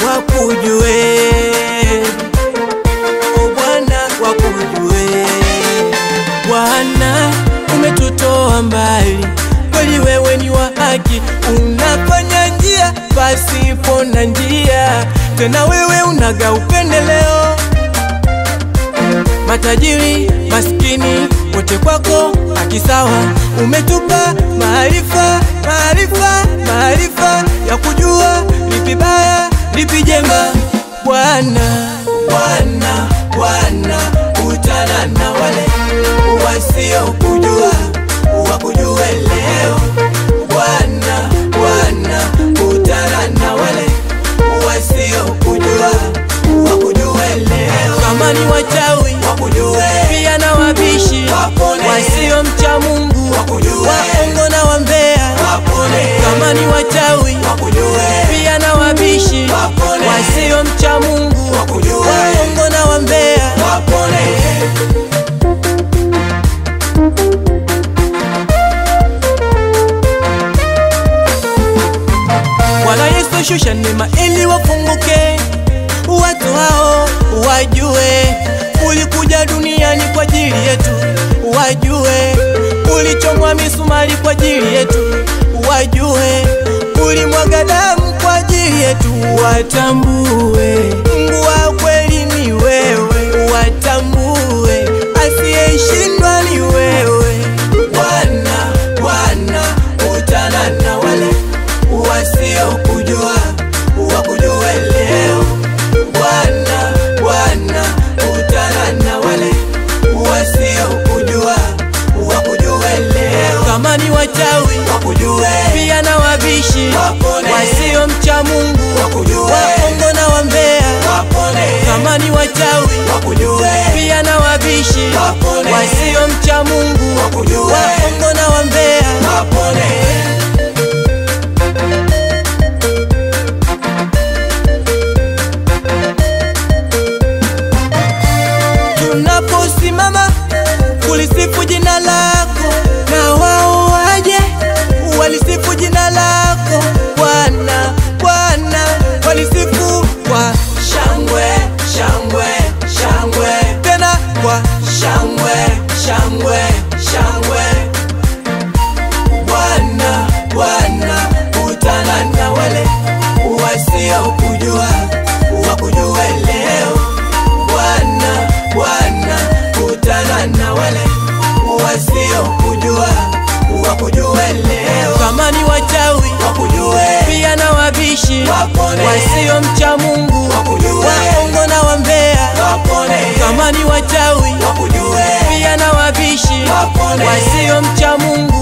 wakujue, o Bwana wakujue. Bwana umetutoa mbali, kweli wewe ni wa haki, unafanya njia pasipo na njia, tena wewe unaga upendeleo matajiri maskini wote kwako akisawa, umetupa maarifa maarifa maarifa ya kujua lipi baya lipi jema. Bwana Bwana Bwana, utana na wale wasiokujua wakujue leo. Bwana Bwana, utana na wale wasiokujua wakujue leo. Kama ni wachawi wakujue, pia na wabishi wapone, wasiomcha Mungu wakujue, waongo na wambea wapone. Kama ni wachawi wakujue, pia na wabishi wapone, wasiomcha Mungu wakujue, waongo na wambea wapone. Bwana Yesu shusha neema ili wafunguke watu hao wajue ulikuja duniani kwa ajili yetu, wajue ulichomwa misumari kwa ajili yetu, wajue ulimwaga damu kwa ajili yetu, watambue Mungu wa kweli ni wewe, watambue asiyeshindwa ni wewe. Bwana, Bwana, utana na wale wasiokujua wakujue leo. Bwana, Bwana, utana na wale wasiokujua wakujue leo. Kama ni wachawi wakujue, pia na wabishi wapone, wasiomcha Mungu wakujue, waongo na wambea wapone. Kama ni wachawi wakujue, pia na wabishi wapone, wasiomcha Mungu wakujue, waongo na wambea wapone. tunaposimama kulisifu jina lako, na wao waje walisifu jina lako Bwana. Bwana walisifu kwa shangwe, shangwe, shangwe, tena kwa shangwe, shangwe, shangwe. Bwana, Bwana, utana na wale wasiokujua wakujue leo. Bwana, Bwana, utana na wale wasiokujua wakujue leo. Kama ni wachawi wakujue, pia na wabishi wapone, wasiomcha Mungu wakujue, waongo na wambea wapone. Kama ni wachawi wakujue, pia na wabishi wapone, wasiomcha Mungu